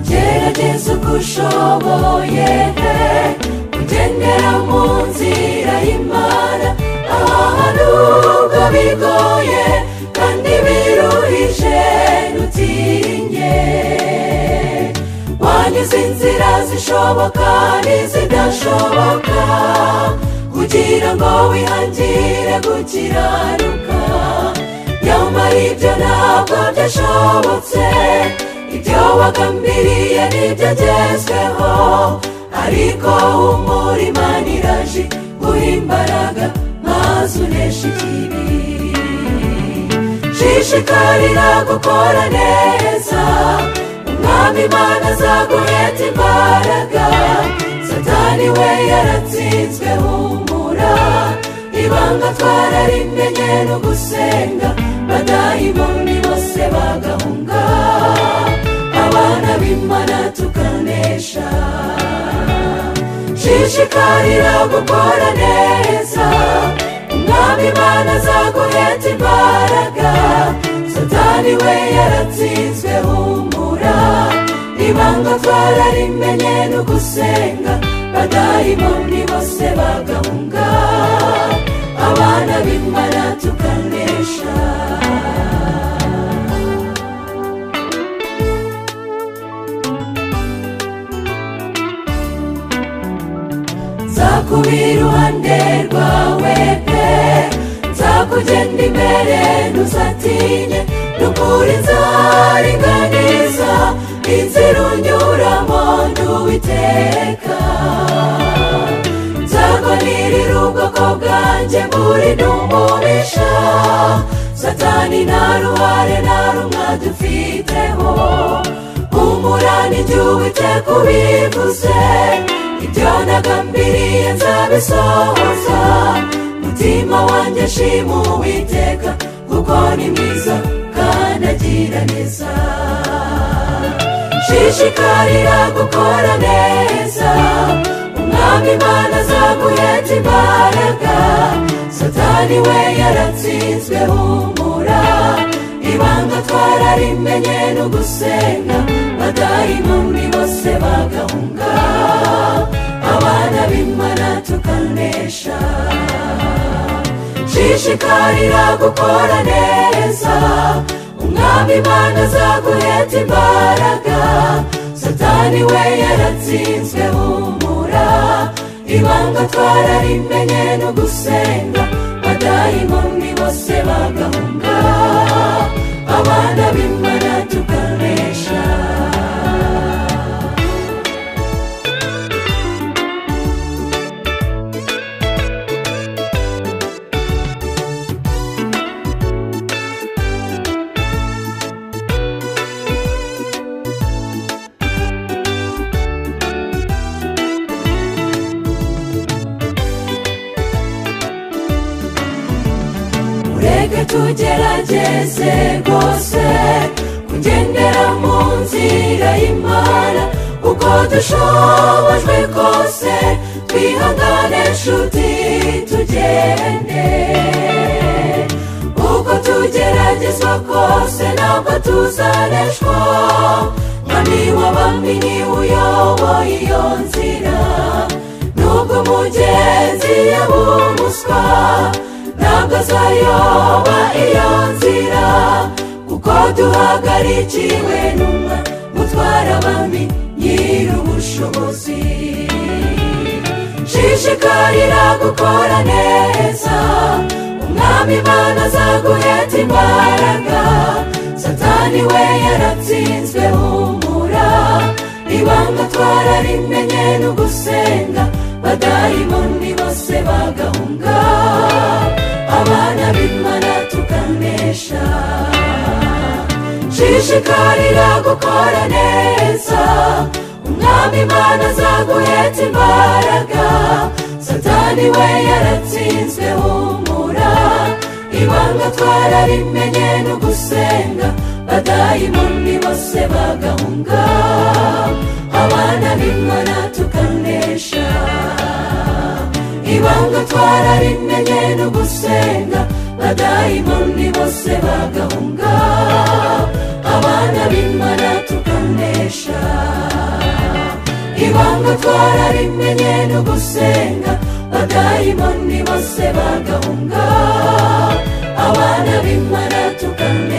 gerageza uko ushoboye pe ugendera mu nzira y'imana ahantu ubwo bigoye kandi biruhije ntutinye wanyuze inzira zishoboka n'izidashoboka kugira ngo wihangire gukiranuka nyamara ibyo ntabwo byashobotse ibyo wagambiriye nibyo agezweho ariko humura imana iraje guha imbaraga maze unesha ikibi shishikarira gukora neza umwami imana azaguheta imbaraga satani we yaratsinzwe humura ibanga twararimenya no gusenga badayimoni bose bagahunga abana b'imana tukanesha shishikarira gukora neza umwami imana azaguheta imbaraga satani we yaratsinzwe humura ibanga twararimenya no gusenga badayimoni bose bagahunga abana b'imana tukanesha nzakuba iruhande rwawe pe nzakugenda imbere ntuzatinye n'ukuri nzaringaniza inzira unyuramo nduwiteka nzagonirira ubwoko bwanjye muri n'umumisha satani nta ruhare nta rumwe dufiteho umurani igihe uwiteka ubivuze ibyo nagambiriye nzabisohoza mutima wanjye shima uwiteka kuko ni mwiza kandi agira neza shishikarira gukora neza umwami imana azaguheta imbaraga satani we yaratsinzwe humura ibanga twararimenya no gusenga badayimoni bose bagahunga abana b'imana tukanesha shishikarira gukora neza umwami imana azaguheta imbaraga satani we yaratsinzwe humura ibanga twararimenya no gusenga badayimoni bose bagahunga abana b'imana tukanesha mureke tugerageze rwose kugendera mu nzira y'imana uko dushobojwe kose twihangane nshuti tugende uko tugeragezwa kose ntabwo tuzaneshwa nka niwe bambi niwe uyoboye iyo nzira nubwo mugenzi yaba umuswa ntabwo azayoba iyo nzira kuko duhagarikiwe n'umwe mutwara abami nyir'ubushobozi shishikarira gukora neza umwami imana azaguheta imbaraga satani we yaratsinzwe humura ibanga twararimenya no gusenga badayimoni bose bagahunga abana b'imana tukanesha shishikarira gukora neza umwami imana azaguheta imbaraga satani we yaratsinzwe humura ibanga twararimenya no gusenga badayimoni bose bagahunga abana b'imana tukanesha ibanga twararimenya no gusenga badayimoni bose bagahunga abana b'imana tukanesha ibanga twarabimenye no gusenga badayimoni bose bagahunga abana b'imana tukane